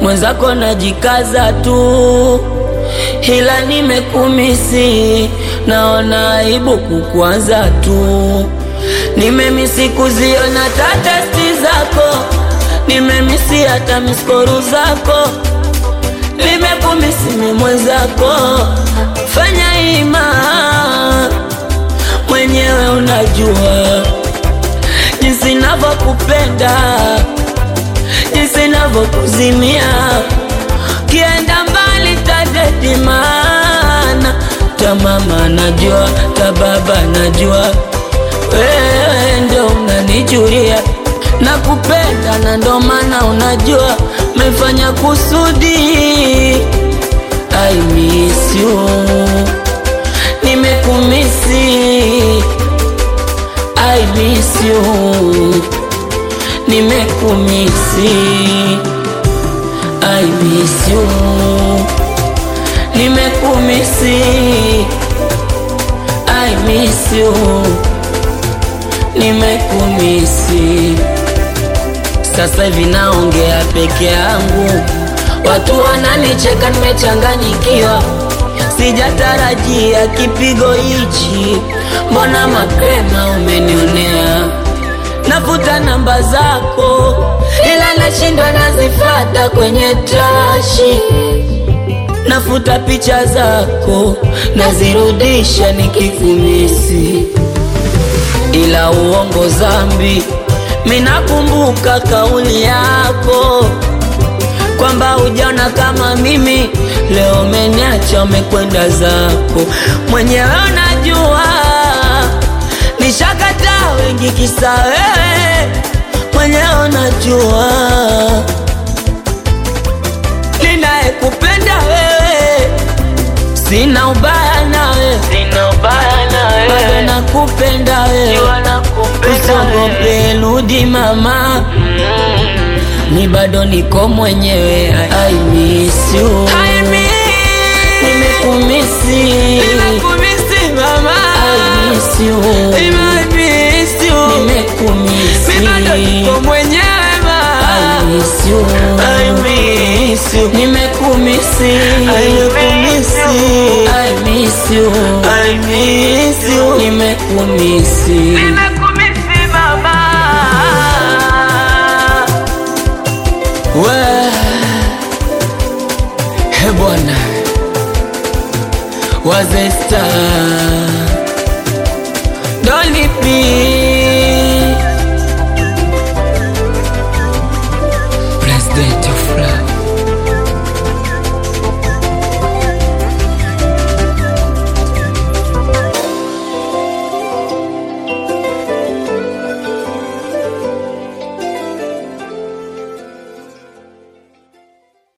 mwenzako najikaza tu, ila nimekumisi, naona aibu kukwaza tu. Nimemisi kuziona tatesti zako, nimemisi hata miskoru zako, nimekumisi mi mwenzako, fanya ima mwenyewe unajua jinsi navyokupenda, jinsi navyokuzimia, kienda mbali tadedimana, ta mama najua, ta baba najua, wewe ndo unanijulia nakupenda, na ndo maana unajua mefanya kusudi. I miss you, nimekumisi I miss you, nimekumisi. I miss you, nimekumisi. I miss you, nimekumisi. Sasa hivi naongea peke yangu, watu wananicheka, nimechanganyikiwa sijatarajia kipigo hichi, mbona mapema umenionea? Nafuta namba zako, ila nashindwa nazifata kwenye trashi. Nafuta picha zako, nazirudisha nikikumisi, ila uongo zambi. Minakumbuka kauli yako kwamba hujaona kama mimi, leo umeniacha umekwenda zako mwenyewe. Unajua nishakataa wengi kisa wewe, mwenyewe unajua ninayekupenda wewe, sina ubaya nawe, Sina ubaya na bado wewe, nakupenda wewe, jua nakupenda wewe. usiogope, rudi mama, ni bado niko mwenyewe. I miss you, nimekumisi, Nimekumisi mama, I miss you, nimemiss you. nimekumisi, Mimi bado niko mwenyewe I ma. miss you, I miss you. nimekumisi, I miss you. I miss you, I miss you. nimekumisi. Nimekumisi mama. We he bwana wazesta dolipi